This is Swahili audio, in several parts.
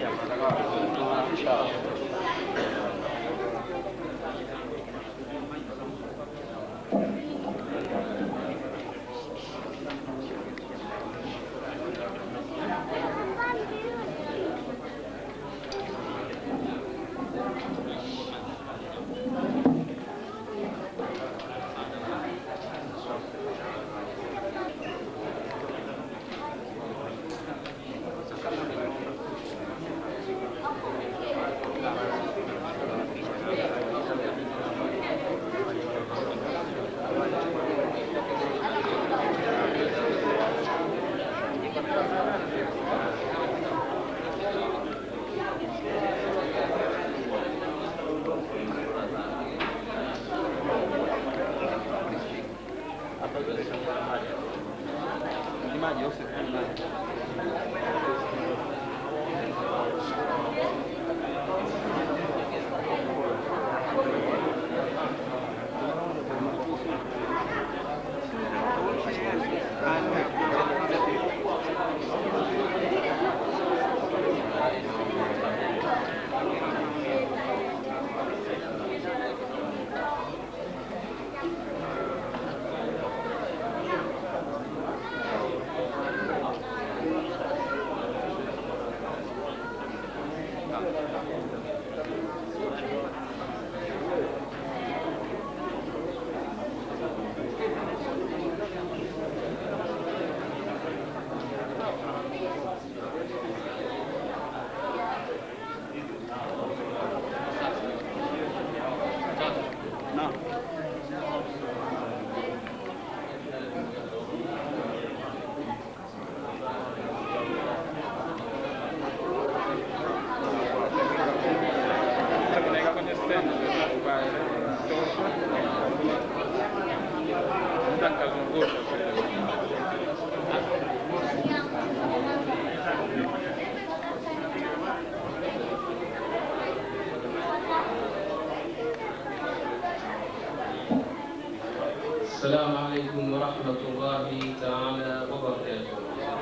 السلام عليكم ورحمة الله تعالى وبركاته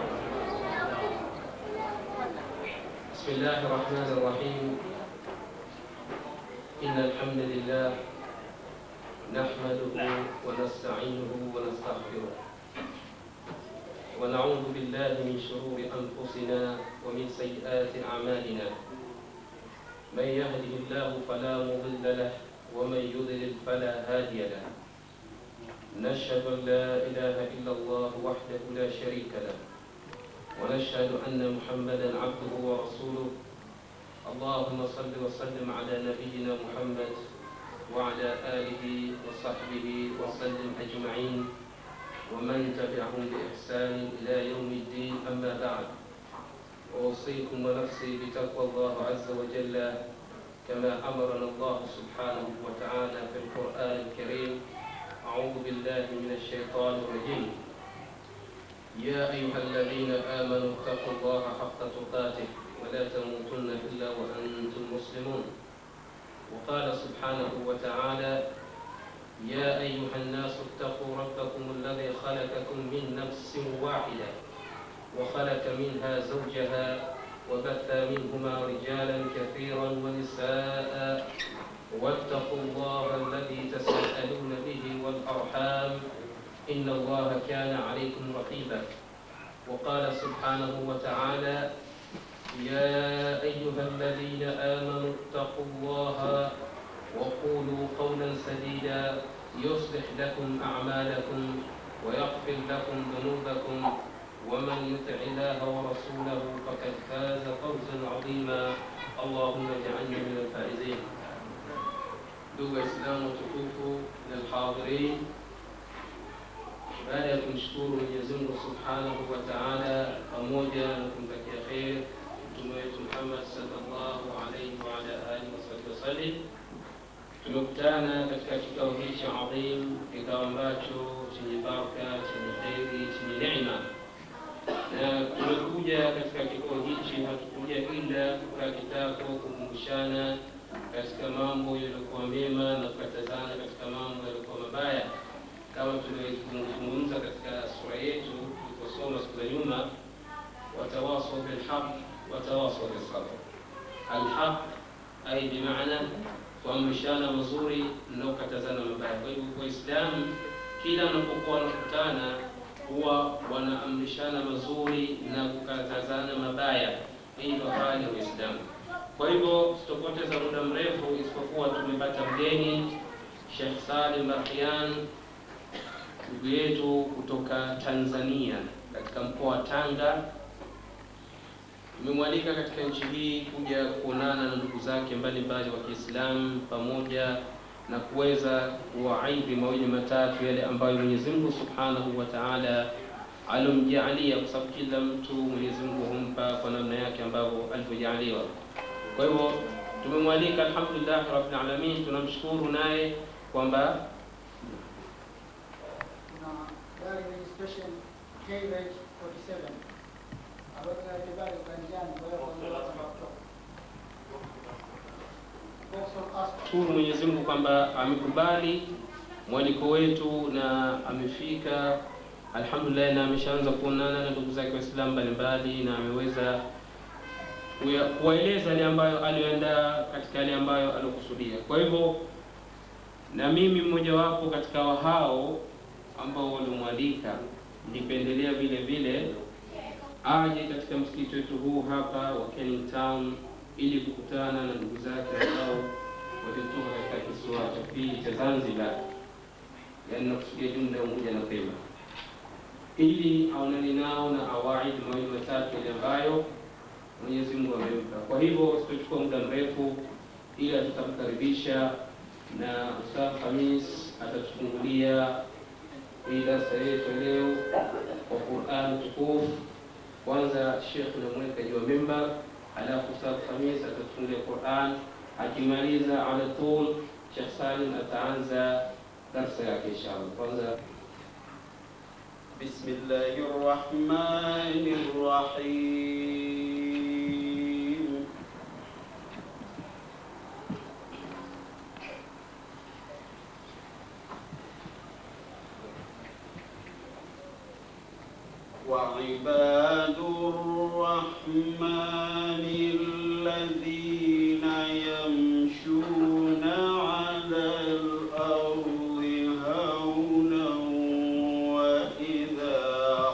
بسم الله الرحمن الرحيم إن الحمد لله نحمده ونستعينه ونستغفره ونعوذ بالله من شرور أنفسنا ومن سيئات أعمالنا من يهده الله فلا مضل له ومن يضلل فلا هادي له نشهد أن لا إله إلا الله وحده لا شريك له ونشهد أن محمدا عبده ورسوله اللهم صل وسلم على نبينا محمد وعلى آله وصحبه وسلم أجمعين ومن تبعهم بإحسان إلى يوم الدين أما بعد أوصيكم ونفسي بتقوى الله عز وجل كما أمرنا الله سبحانه وتعالى في القرآن الكريم أعوذ بالله من الشيطان الرجيم يا أيها الذين آمنوا اتقوا الله حق تقاته ولا تموتن إلا وأنتم مسلمون وقال سبحانه وتعالى يا أيها الناس اتقوا ربكم الذي خلقكم من نفس واحدة وخلق منها زوجها وبث منهما رجالا كثيرا ونساء واتقوا الله الذي تساءلون به والأرحام إن الله كان عليكم رقيبا وقال سبحانه وتعالى يا أيها الذين آمنوا اتقوا الله وقولوا قولا سديدا يصلح لكم أعمالكم ويغفر لكم ذنوبكم ومن يطع الله ورسوله فقد فاز فوزا عظيما اللهم اجعلنا من الفائزين ndugu Waislamu watukufu na alhadhirin, baada ya kumshukuru Mwenyezi Mungu subhanahu wa taala pamoja na kumtakia kheri mtume wetu Muhammad sallallahu alaihi wa ala alihi wasahbihi wasallim, tumekutana katika kikao hichi adhim, kikao ambacho chenye baraka, chenye kheri, chenye neema na tumekuja katika kikao hichi, hatukuja ila kukaa kitako kukumbushana katika mambo yaliyokuwa mema na kukatazana katika mambo yaliyokuwa mabaya, kama tulivyozungumza katika sura yetu tuliposoma siku za nyuma, watawasau bilhaq watawasau bisabr, alhaq, ai bimaana kuamrishana mazuri na kukatazana mabaya. Kwa hivyo Waislamu kila wanapokuwa wanakutana huwa wanaamrishana mazuri na kukatazana mabaya. Hii ndio hali ya Uislamu. Kwa hivyo sitopoteza muda mrefu, isipokuwa tumepata mgeni Sheikh Salim Bahian, ndugu yetu kutoka Tanzania katika mkoa wa Tanga. Tumemwalika katika nchi hii kuja kuonana na ndugu zake mbalimbali wa Kiislamu pamoja na kuweza kuwaidhi mawili matatu yale ambayo Mwenyezi Mungu Subhanahu wa Ta'ala alomjaalia, kwa sababu kila mtu Mwenyezi Mungu humpa kwa namna yake ambavyo alivyojaaliwa. Kwa hivyo tumemwalika, alhamdulillah rabbil alamin, tunamshukuru naye kwamba kuna gari registration KH 47 ambayo tunalibali ukanjani, kwa hiyo kwa watu wa kutoka Vauxhall Aspa. shukuru Mwenyezi Mungu kwamba amekubali mwaliko wetu na amefika alhamdulillah, na ameshaanza kuonana na ndugu zake Waislamu mbalimbali na ameweza kuya- kuwaeleza yale ambayo aliyoandaa katika yale ambayo aliokusudia. Kwa hivyo na mimi mmojawapo katika wa hao ambao walimwalika, nilipendelea vile vile aje katika msikiti wetu huu hapa wa Canning Town ili kukutana na ndugu zake ambao walitoka katika kisiwa cha pili cha Zanzibar, yaani nakusudia jumla ya Unguja na Pemba, ili aonane nao na awaidi mawili matatu yale ambayo Mwenyezi Mungu amempa. Kwa hivyo sitochukua muda mrefu, ila tutamkaribisha na Ustadh Khamis atatufungulia hii darsa yetu leo kwa Qur'an tukufu. Kwanza Sheikh namweka juu ya mimbar, alafu Ustadh Khamis atatufungulia Qur'an, akimaliza ala tul Sheikh Salim ataanza darsa yake inshallah. Kwanza بسم الله الرحمن الرحيم وعباد الرحمن الذين يمشون على الأرض هونا وإذا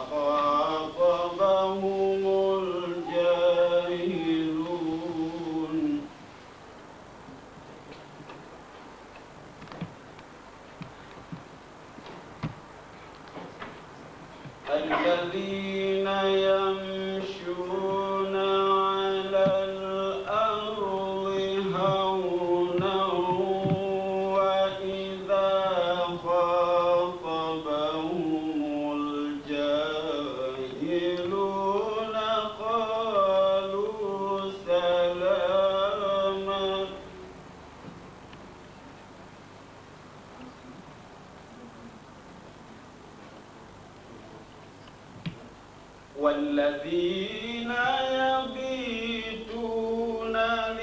خاطبهم الجاهلون الذين يمشون على الأرض هونا وإذا خاطبهم الجاهلون قالوا سلاما والذين يبيتون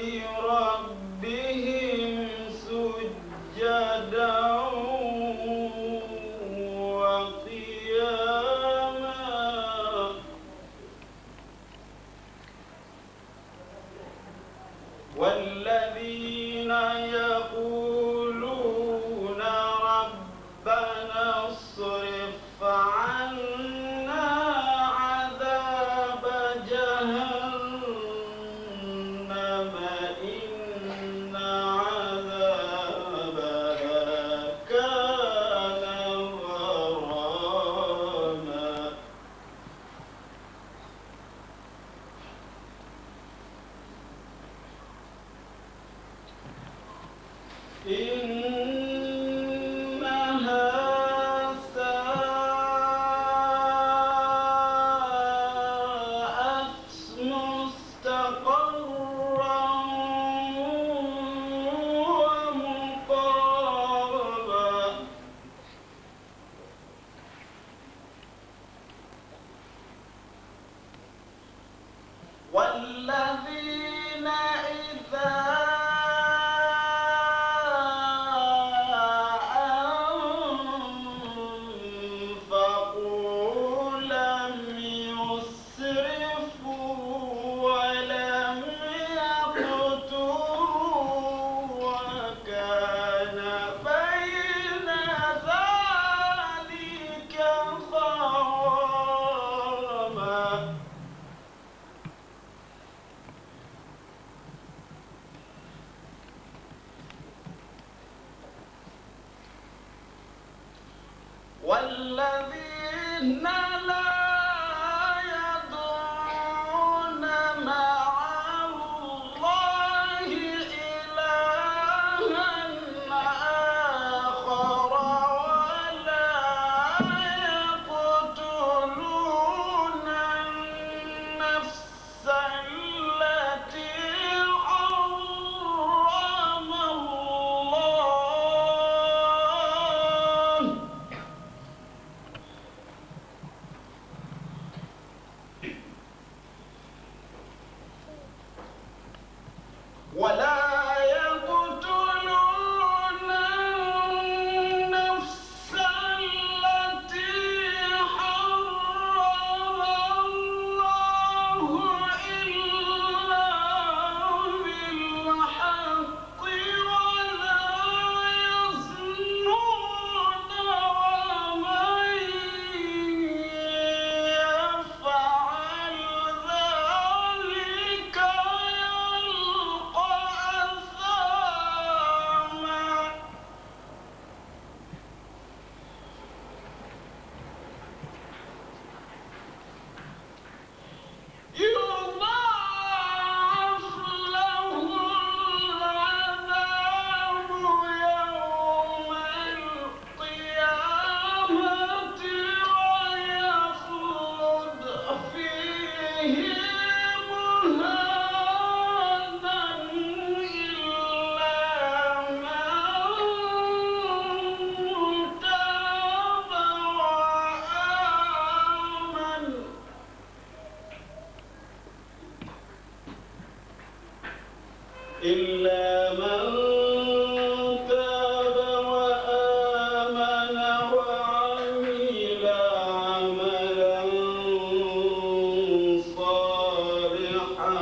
لربهم سجدا وقياما والذين يقولون ربنا اصرف عنا عذاب جهنم إن عذابها كان غراما إنها ساءت مستقرا ومقاما والذين إذا والذين لا يدعون مع الله إلها آخر ولا يقتلون النفس التي حرم الله ولا يقتلون النفس التي حرم الله إلا بالحق ولا يزنون ومن يفعل ذلك يلقى أثاما يضاعف له العذاب يوم القيامة ويخلد فيه مهانا إلا من تاب وآمن إلا من تاب وآمن وعمل عملا صالحا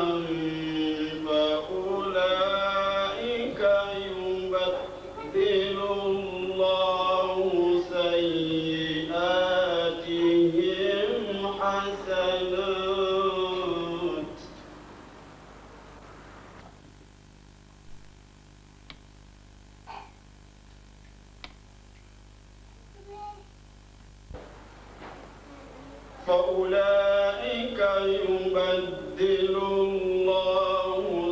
فأولئك يبدل الله سيئاتهم حسنات فأولئك يبدل الله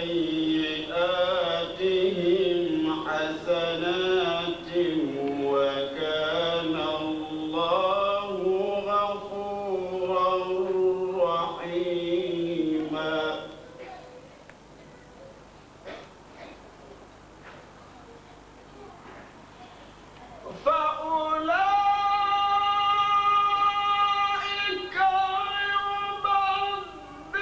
سيئاتهم حسنات وكان الله غفورا رحيما فأولئك يبدل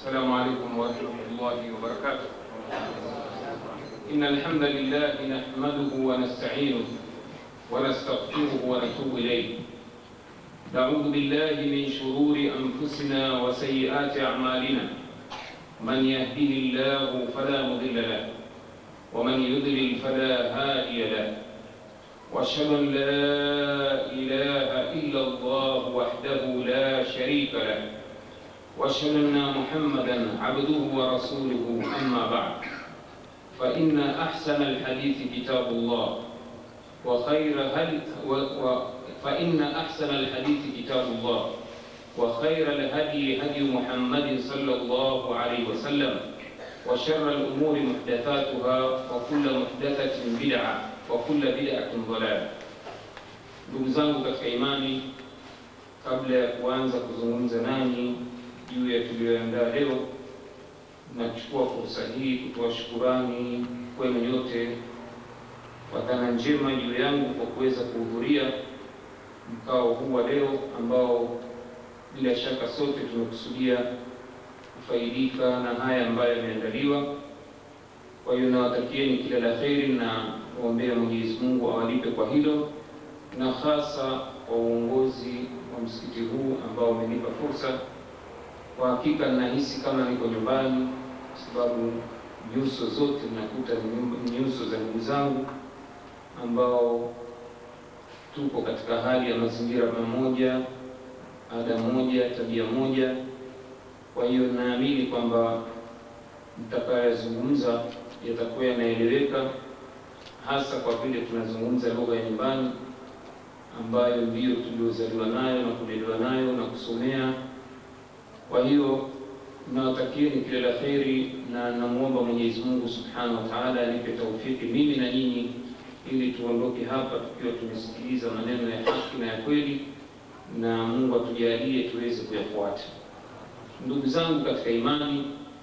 السلام عليكم ورحمة الله وبركاته إن الحمد لله نحمده ونستعينه ونستغفره ونتوب إليه نعوذ بالله من شرور أنفسنا وسيئات أعمالنا من يهده الله فلا مضل له ومن يضلل فلا هادي له واشهد ان لا اله الا الله وحده لا شريك له واشهد ان محمدا عبده ورسوله اما بعد فان احسن الحديث كتاب الله وخير هل و و فان احسن الحديث كتاب الله وخير الهدي هدي محمد صلى الله عليه وسلم وشر الامور محدثاتها وكل محدثه بدعه wa kulla bid'atin dalala. Ndugu zangu katika imani, kabla ya kuanza kuzungumza nanyi juu ya tuliyoandaa leo, nachukua fursa hii kutoa shukurani kwenu nyote kwa dhana njema juu yangu kwa kuweza kuhudhuria mkao huu wa leo ambao bila shaka sote tumekusudia kufaidika na haya ambayo yameandaliwa. Kwa hiyo nawatakieni kila la kheri na kuombea Mwenyezi Mungu awalipe kwa hilo, na hasa kwa uongozi wa msikiti huu ambao umenipa fursa. Kwa hakika ninahisi kama niko nyumbani, kwa sababu nyuso zote nakuta ni nyuso za ndugu zangu ambao tuko katika hali ya mazingira mamoja, ada moja, tabia moja. Kwa hiyo naamini kwamba mtakayozungumza yatakuwa yanaeleweka hasa kwa vile tunazungumza lugha ya nyumbani ambayo ndiyo tuliozaliwa nayo na kulelewa nayo na kusomea. Kwa hiyo nawatakieni kila la kheri, na namwomba Mwenyezi Mungu Subhanahu wa Ta'ala anipe taufiki mimi na nyinyi, ili tuondoke hapa tukiwa tumesikiliza maneno ya haki na ya kweli, na Mungu atujalie tuweze kuyafuata. Ndugu zangu katika imani,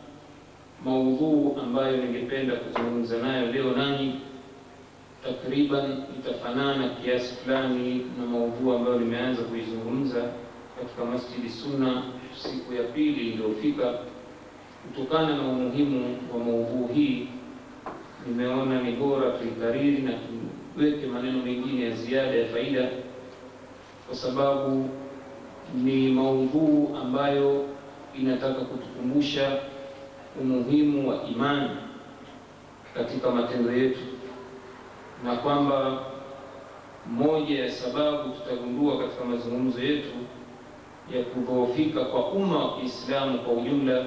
maudhuu ambayo ningependa kuzungumza nayo leo nanyi takriban itafanana kiasi fulani na maudhui ambayo nimeanza kuizungumza katika Masjidi Sunna siku ya pili iliyofika. Kutokana na umuhimu wa maudhui hii, nimeona ni bora tuikariri na tuweke maneno mengine ya ziada ya faida, kwa sababu ni maudhui ambayo inataka kutukumbusha umuhimu wa imani katika matendo yetu na kwamba moja ya sababu tutagundua katika mazungumzo yetu ya kudhoofika kwa umma wa Kiislamu kwa ujumla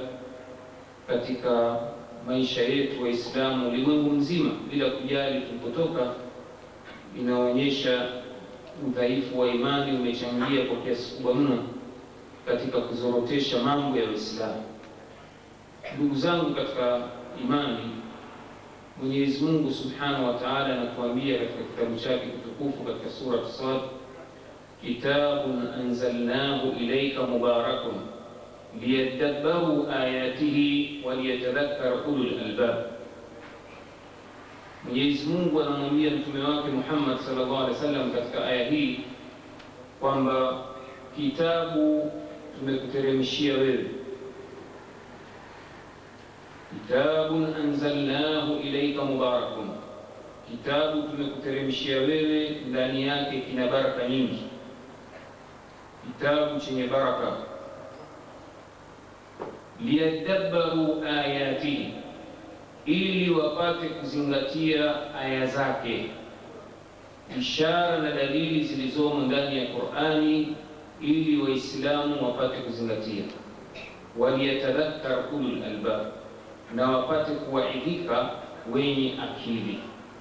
katika maisha yetu Waislamu ulimwengu mzima bila kujali tulipotoka, inaonyesha udhaifu wa imani umechangia kwa kiasi kubwa mno katika kuzorotesha mambo ya Uislamu. Ndugu zangu katika imani, Mwenyezi Mungu Subhanahu wa Ta'ala anatuambia katika kitabu chake kitukufu katika sura Sad, kitabun anzalnahu ilayka mubarakun liyadabbaru ayatihi waliyatadhakkar ulul albab. Mwenyezi Mungu anamwambia mtume wake Muhammad sallallahu alaihi wasallam katika aya hii kwamba kitabu tumekuteremshia wewe kitabun anzalnahu ilaika mubarakun, kitabu tumekuteremshia wewe, ndani yake kina baraka nyingi, kitabu chenye baraka. Liyadabbaru ayatihi, ili wapate kuzingatia aya zake, ishara na dalili zilizomo ndani ya Qur'ani, ili Waislamu wapate kuzingatia. Waliyatadhakkar ulul albab na wapate kuwaidhika wenye akili.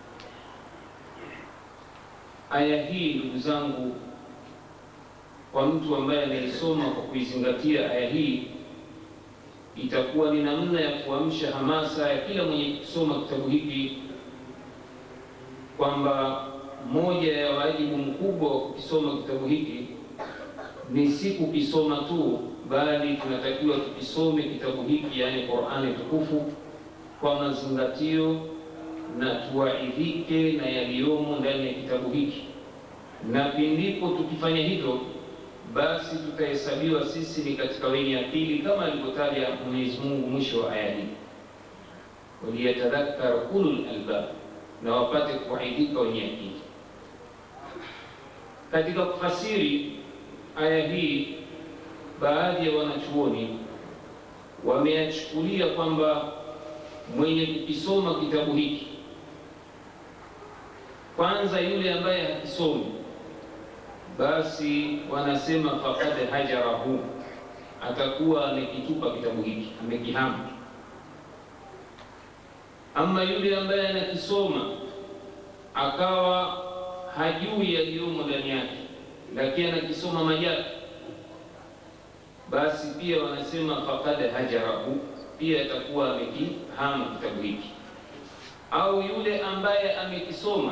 Aya hii ndugu zangu, kwa mtu ambaye anaisoma kwa kuizingatia aya hii, itakuwa ni namna ya kuamsha hamasa ya kila mwenye kusoma kitabu hiki kwamba moja ya wajibu mkubwa wa kukisoma kitabu hiki ni si kukisoma tu bali tunatakiwa tukisome kitabu hiki, yaani Qur'ani tukufu kwa mazingatio na tuwaidhike na yaliyomo ndani ya kitabu hiki, na pindipo tukifanya hivyo basi tutahesabiwa sisi ni katika wenye akili, kama alivyotaja Mwenyezi Mungu mwisho wa aya hii, waliyatadhakkar ulul albab, na wapate kuaidika wenye akili. Katika kufasiri aya hii, baadhi ya wanachuoni wameyachukulia kwamba mwenye kukisoma kitabu hiki kwanza, yule ambaye hakisomi basi wanasema faqad hajarahu, atakuwa amekitupa kitabu hiki, amekihama. Ama yule ambaye anakisoma akawa hajui yaliyomo ndani yake, lakini anakisoma majaki, basi pia wanasema faqad hajarahu, pia atakuwa amekihama kitabu hiki. Au yule ambaye amekisoma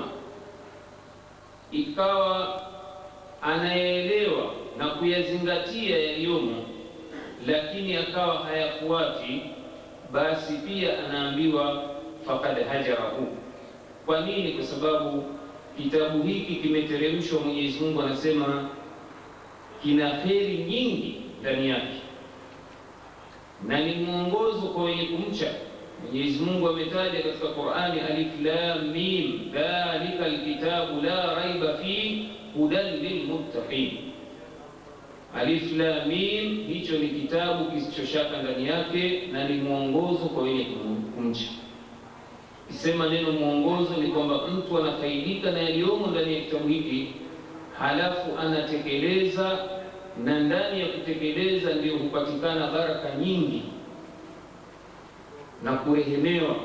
ikawa anayeelewa na kuyazingatia yaliyomo, lakini akawa hayafuati, basi pia anaambiwa faqad hajarahu. Kwa nini? Kwa sababu kitabu hiki kimeteremshwa, Mwenyezi Mungu anasema kina kheri nyingi ndani yake na ni mwongozo kwa wenye kumcha Mwenyezi Mungu. Ametaja katika Qur'ani, alif lam mim dhalika alkitabu la raiba fi hudan lilmuttaqin. Alif lam mim, hicho ni kitabu kisichoshaka ndani yake na ni mwongozo kwa wenye kumcha. Kisema neno mwongozo ni kwamba mtu anafaidika na yaliyomo ndani ya kitabu hiki, halafu anatekeleza, na ndani ya kutekeleza ndio hupatikana baraka nyingi na kurehemewa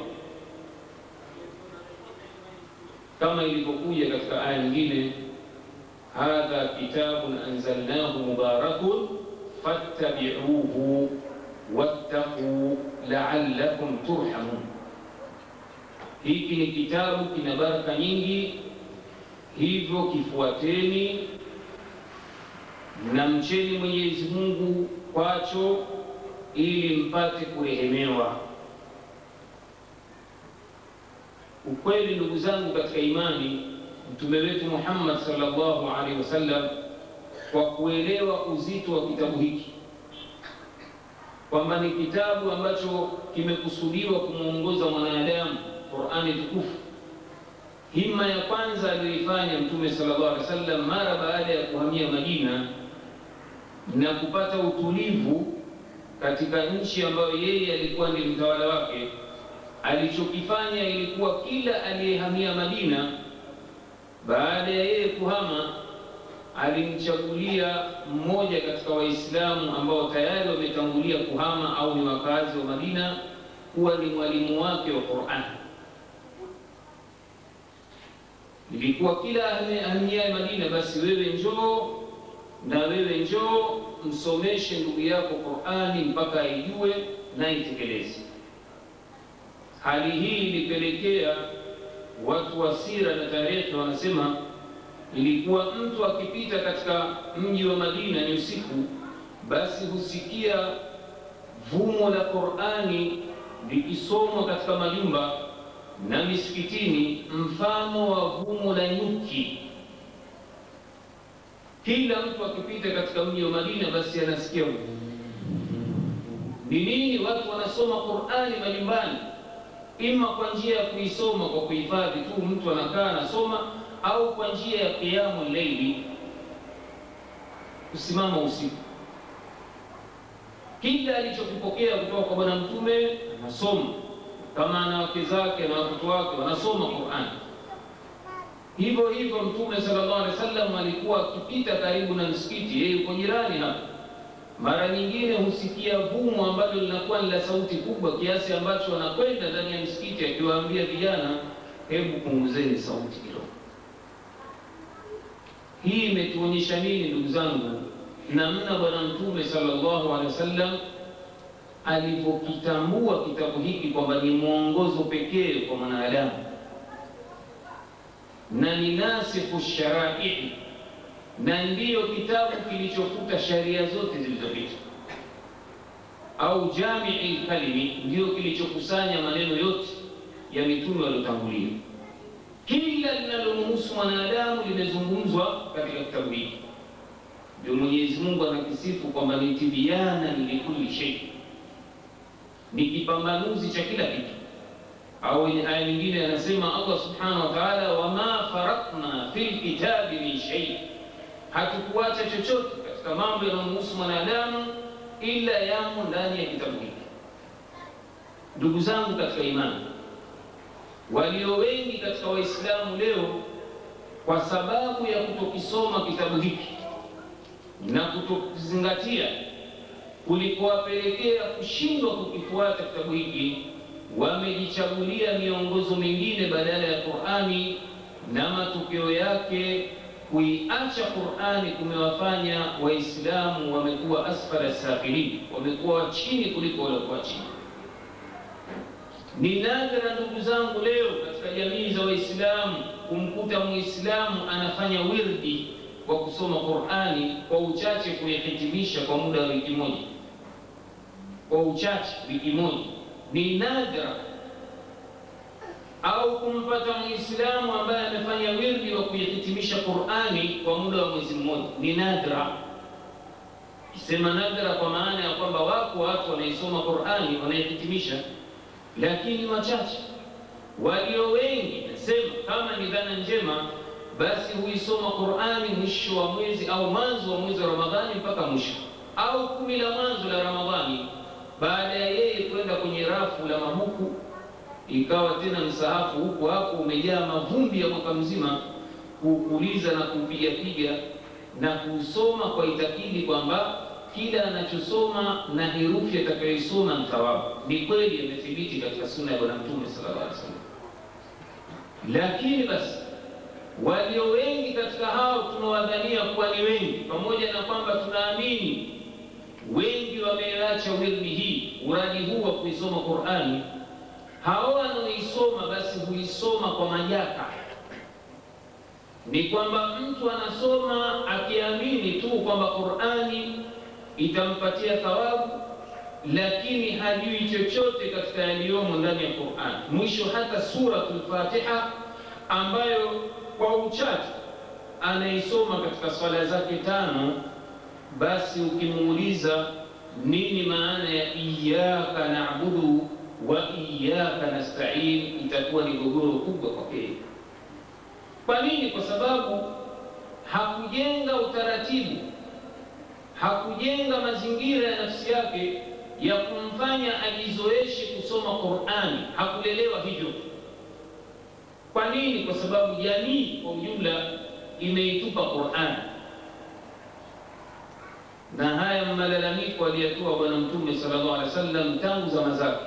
kama ilivyokuja katika aya nyingine hadha kitabun anzalnahu mubarakun fattabi'uhu wattaqu la'allakum turhamun. Hiki ni kitabu kina baraka nyingi, hivyo kifuateni na mcheni Mwenyezi Mungu kwacho, ili mpate kurehemewa. Ukweli ndugu zangu katika imani Mtume wetu Muhammad sallallahu alaihi wasallam, kwa kuelewa uzito wa kitabu hiki kwamba ni kitabu ambacho kimekusudiwa kumwongoza mwanadamu, Qur'ani tukufu. Himma ya kwanza aliyoifanya Mtume sallallahu alaihi wasallam mara baada ya kuhamia Madina na kupata utulivu katika nchi ambayo yeye alikuwa ndi mtawala wake, alichokifanya ilikuwa kila aliyehamia Madina baada ya yeye kuhama alimchagulia mmoja katika Waislamu ambao tayari wametangulia kuhama au ni wakazi wa Madina kuwa ni mwalimu wake wa Qur'an. Ilikuwa kila ahamiaye Madina, basi wewe njoo na wewe njoo msomeshe ndugu yako Qur'ani mpaka aijue na itekeleze. Hali hii ilipelekea watu wa sira na tarehe wanasema ilikuwa mtu akipita katika mji wa Madina ni usiku, basi husikia vumo la Qur'ani likisomwa katika majumba na misikitini, mfano wa vumo la nyuki. Kila mtu akipita katika mji wa Madina, basi anasikia ni nini? Watu wanasoma Qur'ani majumbani, ima kwa njia ya kuisoma kwa kuhifadhi tu, mtu anakaa anasoma au kwa njia ya qiyamu leili, kusimama usiku. Kila alichokipokea kutoka kwa Bwana Mtume anasoma, kama ana wake zake na watoto wake wanasoma Qur'ani. Hivyo hivyo Mtume sallallahu alaihi wasallam alikuwa akipita karibu na msikiti, yeye yuko jirani hapa, mara nyingine husikia vumo ambalo linakuwa ni la sauti kubwa kiasi ambacho anakwenda ndani ya msikiti akiwaambia vijana, hebu punguzeni sauti kidogo. Hii imetuonyesha nini ndugu zangu? Namna Bwana Mtume sallallahu alaihi wasallam alivyokitambua kitabu hiki kwamba ni mwongozo pekee kwa mwanadamu na ni nasikhu sharai, na ndiyo kitabu kilichofuta sharia zote zilizopita, au jamii lkalimi, ndiyo kilichokusanya maneno yote ya mitume waliotangulia. Kila linalomhusu mwanadamu limezungumzwa katika kitabu hiki. ndio Mwenyezi Mungu anakisifu kwamba ni tibyana likulli shay, ni kipambanuzi cha kila kitu. Au aya nyingine anasema Allah subhanahu wa ta'ala, wama faratna fil kitabi min shay, hatukuacha chochote katika mambo yanayomhusu mwanadamu ila yamo ndani ya kitabu hiki. Ndugu zangu katika imani, walio wengi katika Waislamu leo kwa sababu ya kutokisoma kitabu hiki na kutokizingatia kulikowapelekea kushindwa kukifuata kitabu hiki, wamejichagulia miongozo mingine badala ya Qur'ani, na matokeo yake kuiacha Qur'ani kumewafanya Waislamu wamekuwa asfala safilin, wamekuwa chini kuliko waliokuwa chini. Ni nadra ndugu zangu, leo katika jamii za Waislamu kumkuta Muislamu anafanya wirdi wa kusoma Qur'ani kwa uchache kuyahitimisha kwa muda wa wiki moja, kwa uchache wiki moja, ni nadra. Au kumpata Muislamu ambaye amefanya wirdi wa kuyahitimisha Qur'ani kwa muda wa mwezi mmoja, ni nadra. Kisema nadra kwa maana ya kwamba wako watu wanaisoma Qur'ani wanaihitimisha lakini wachache. Walio wengi nasema kama ni dhana njema, basi huisoma Qur'ani mwisho wa mwezi au mwanzo wa mwezi wa Ramadhani mpaka mwisho, au kumi la mwanzo la Ramadhani, baada ya yeye kwenda kwenye rafu la mabuku, ikawa tena msahafu huku hapo umejaa mavumbi ya mwaka mzima, kuukuliza na kuupigapiga na kuusoma kwa itakidi kwamba kila anachosoma na herufi atakayoisoma ni thawabu. Ni kweli imethibiti katika sunna ya Bwana Mtume sallallahu alaihi wasallam, lakini basi walio wengi katika hao tunawadhania kuwa ni wengi, pamoja na kwamba tunaamini wengi wameacha wirdi hii, uradi huu wa kuisoma Qur'ani. Hao wanaoisoma basi huisoma kwa majaka ni kwamba mtu anasoma akiamini tu kwamba Qur'ani itampatia thawabu, lakini hajui chochote katika yaliyomo ndani ya Qur'an. Mwisho hata suratul Fatiha ambayo kwa uchache anaisoma katika swala zake tano, basi ukimuuliza nini maana ya iyyaka na'budu wa iyyaka nasta'in, itakuwa ni gogoro kubwa kwake. Kwa nini? Kwa sababu hakujenga utaratibu hakujenga mazingira ya nafsi yake ya kumfanya ajizoeshe kusoma Qur'ani, hakulelewa hivyo. Kwa nini? Kwa sababu jamii kwa ujumla imeitupa Qur'ani, na haya malalamiko aliyatoa Bwana Mtume sallallahu alaihi wasallam tangu zama zake,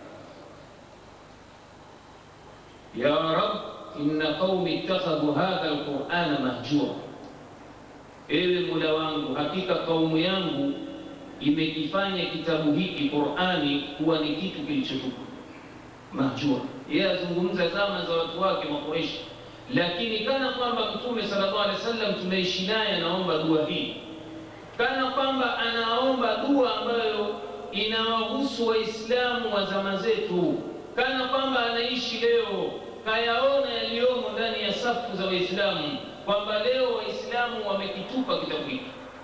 ya Rab inna qaumi ittakhadhu hadha alqur'ana mahjura Ewe Mola wangu, hakika kaumu yangu imekifanya kitabu hiki Qur'ani kuwa ni kitu kilichotupwa mahjura. Yeye azungumza zama za watu wake Makureishi, lakini kana kwamba Mtume sallallahu alaihi wasallam tunaishi naye anaomba dua hii, kana kwamba anaomba dua ambayo inawahusu Waislamu wa zama zetu, kana kwamba anaishi leo, kayaona yaliyomo ndani ya safu za Waislamu kwamba leo Waislamu wamekitupa kitabu hiki.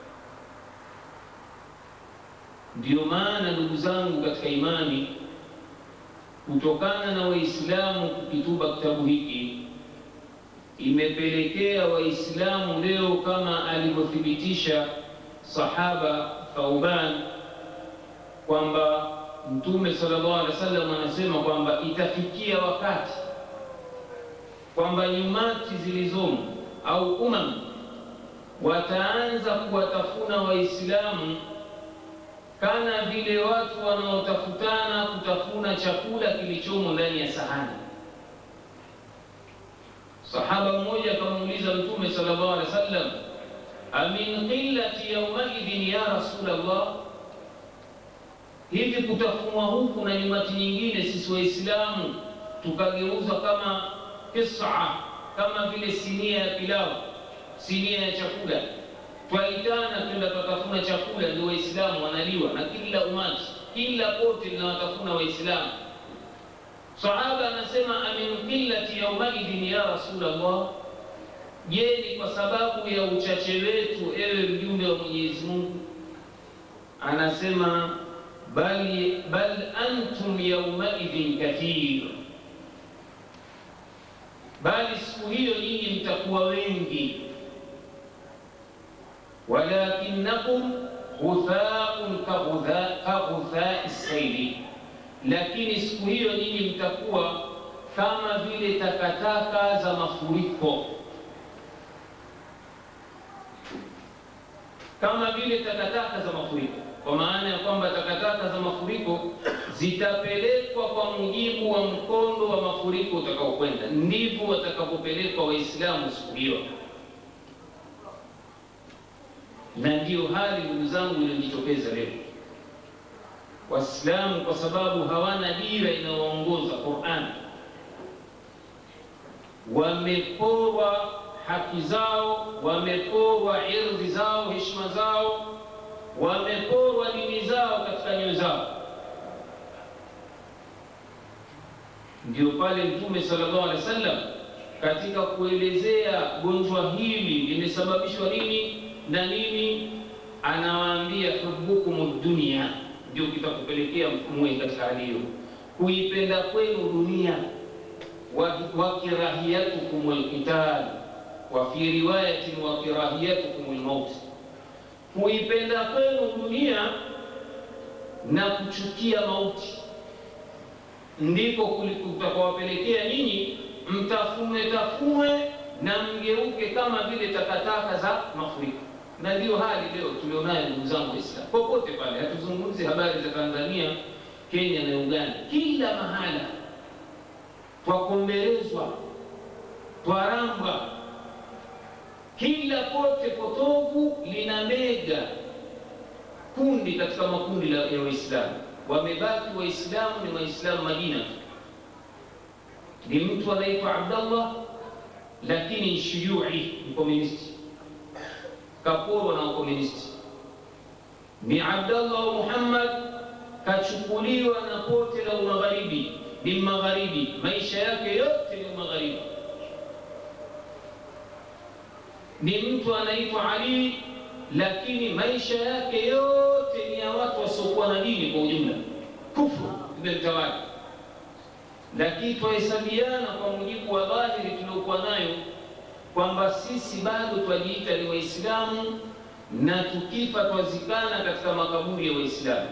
Ndiyo maana ndugu zangu katika imani, kutokana na Waislamu kukitupa kitabu hiki, imepelekea Waislamu leo kama alivyothibitisha sahaba Thauban kwamba Mtume sallallahu alaihi wasallam anasema kwamba itafikia wakati kwamba nyumati zilizomo au umam wataanza kuwatafuna Waislamu kana vile watu wanaotafutana kutafuna chakula kilichomo ndani ya sahani. Sahaba mmoja akamuuliza Mtume sallallahu alaihi wasallam, amin qillati yaumaidhin ya Rasulullah, hivi kutafunwa huku na nyumati nyingine sisi Waislamu tukageuzwa kama kisa kama vile sinia ya pilau, sinia ya chakula, twaitana twenda tukatafuna chakula, ndio Waislamu wanaliwa na kila umati, kila pote linawatafuna Waislamu. Sahaba anasema amin qillati yaumaidhin ya Rasulullah, Je, ni kwa sababu ya uchache wetu, ewe mjumbe wa Mwenyezi Mungu? Anasema bal, bal antum yaumaidhin kathir, bali siku hiyo nyinyi mtakuwa wengi, walakinakum ghuthaun kaghudhai saili, lakini siku hiyo nyinyi mtakuwa kama vile takataka za mafuriko, kama vile takataka za mafuriko, kwa maana ya kwamba takataka za mafuriko zitapelekwa kwa mujibu wa mkondo wa mafuriko utakaokwenda. Ndivyo watakapopelekwa Waislamu siku hiyo, na ndiyo hali ndugu zangu iliyojitokeza leo. Waislamu kwa sababu hawana dira inayoongoza Qur'an, wameporwa haki zao, wameporwa irdhi zao, heshima zao, wameporwa dini zao katika nyoyo zao. Ndio pale Mtume sallallahu alaihi wasallam katika kuelezea gonjwa hili limesababishwa nini na nini, anawaambia hubbukum dunia, ndio kitakupelekea mwe katika hali hiyo, kuipenda kwenu dunia wakirahiyatukum alqital wa fi riwayatin wakirahiyatukum almaut, kuipenda kwenu dunia na kuchukia mauti ndiko kutakawapelekea nyinyi mtafune tafune na mgeuke kama vile takataka za mafuriko. Na ndiyo hali leo tulionayo, ndugu zangu Waislamu, popote pale. Hatuzungumzi habari za Tanzania, Kenya na Uganda, kila mahala twakombelezwa, twaramba, kila kote potovu lina mega kundi katika makundi ya Waislamu. Wamebaki Waislamu ni Waislamu Madina, ni mtu anaitwa Abdallah lakini shuyui, mkomunisti, kaporwa na wakomunisti. Ni Abdallah wa Muhammad kachukuliwa na pote la umagharibi ni magharibi, maisha yake yote ni magharibi. Ni mtu anaitwa Ali, lakini maisha yake yote ni ya watu wasiokuwa na dini kwa ujumla, kufru imemtawala. Lakini twahesabiana kwa mujibu wa dhahiri tuliokuwa nayo kwamba sisi bado twajiita ni Waislamu na tukifa twazikana katika makaburi ya Waislamu,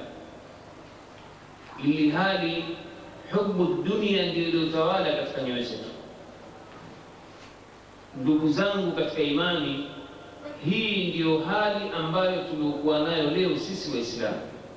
ili hali hubu dunia ndio iliyotawala katika nyoyo zetu. Ndugu zangu katika imani, hii ndiyo hali ambayo tuliokuwa nayo leo sisi Waislamu.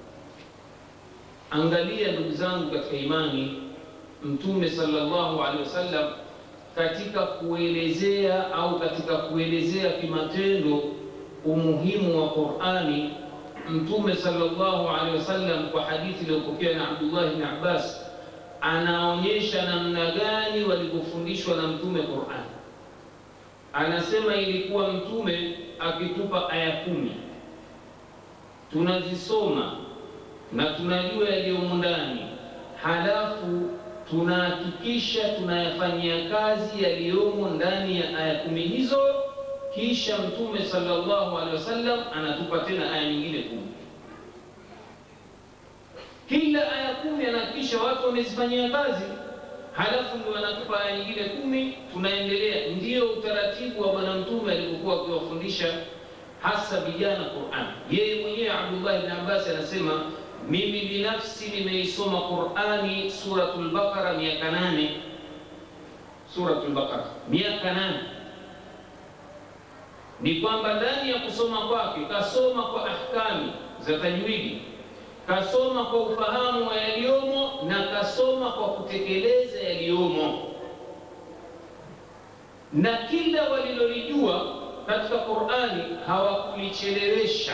Angalia ndugu zangu katika imani, Mtume sallallahu alaihi wasallam katika kuelezea au katika kuelezea kimatendo umuhimu wa Qur'ani, Mtume sallallahu alaihi wasallam kwa hadithi iliyopokewa na Abdullah ibn Abbas anaonyesha namna gani walivyofundishwa na mtume Qur'an. Anasema ilikuwa mtume akitupa aya kumi tunazisoma na tunajua yaliyomo ndani, halafu tunahakikisha tunayafanyia kazi yaliyomo ndani ya aya kumi hizo, kisha mtume sallallahu alaihi wasallam anatupa tena aya nyingine kumi kila aya kumi anahakikisha watu wamezifanyia kazi, halafu ndio anatupa aya nyingine kumi, tunaendelea. Ndiyo utaratibu wa Bwana Mtume alipokuwa akiwafundisha hasa vijana Qur'an. Yeye mwenyewe Abdullah ibn Abbas anasema mimi binafsi nimeisoma Qur'ani suratul Baqara miaka nane, suratul Baqara miaka nane. Ni kwamba ndani ya kusoma kwake kasoma kwa ahkami za tajwidi kasoma kwa ufahamu wa yaliyomo na kasoma kwa kutekeleza yaliyomo, na kila walilolijua katika Qur'ani hawakulichelewesha.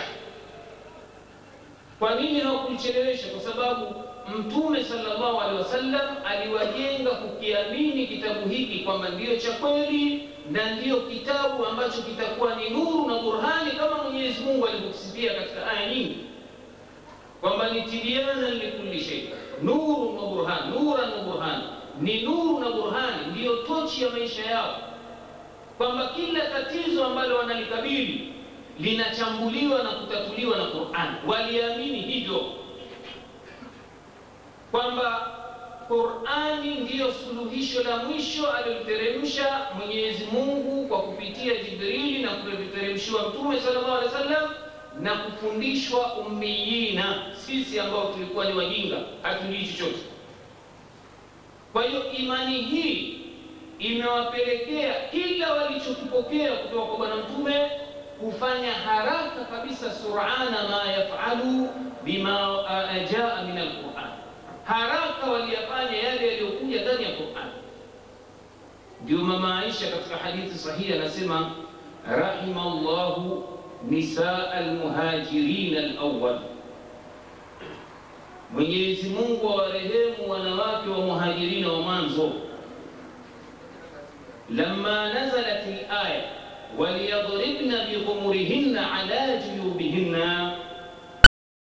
Kwa nini hawakulichelewesha? Kwa sababu Mtume sallallahu alaihi wasallam aliwajenga kukiamini kitabu hiki kwamba ndiyo cha kweli na ndiyo kitabu ambacho kitakuwa ni nuru na burhani, kama Mwenyezi Mungu alivyosifia katika aya nyingi kwamba ni tibyana likulli shay, nuru na burhan, nuran na burhan, ni nuru na burhani, ndiyo tochi ya maisha yao. kwamba kila tatizo ambalo wanalikabili linachambuliwa na kutatuliwa na Qur'an. Waliamini hivyo kwamba Qur'ani ndiyo suluhisho la mwisho aliliteremsha Mwenyezi Mungu kwa kupitia Jibrili na kuliteremshiwa Mtume sallallahu alaihi wasallam na kufundishwa ummiyina, sisi ambao tulikuwa ni wajinga, hatujui chochote. Kwa hiyo imani hii imewapelekea kila walichokipokea kutoka kwa Bwana Mtume kufanya haraka kabisa, surana ma yafalu bima jaa min alquran, haraka waliyafanya yale yaliyokuja ndani ya Quran. Ndio mama Aisha katika hadithi sahihi anasema, rahima llahu nisaa almuhajirin alawwal, Mwenyezi Mungu awarehemu wanawake wa muhajirina wa mwanzo. Lamma nazalat alaya waliyadribna bighumurihinna ala juyubihinna,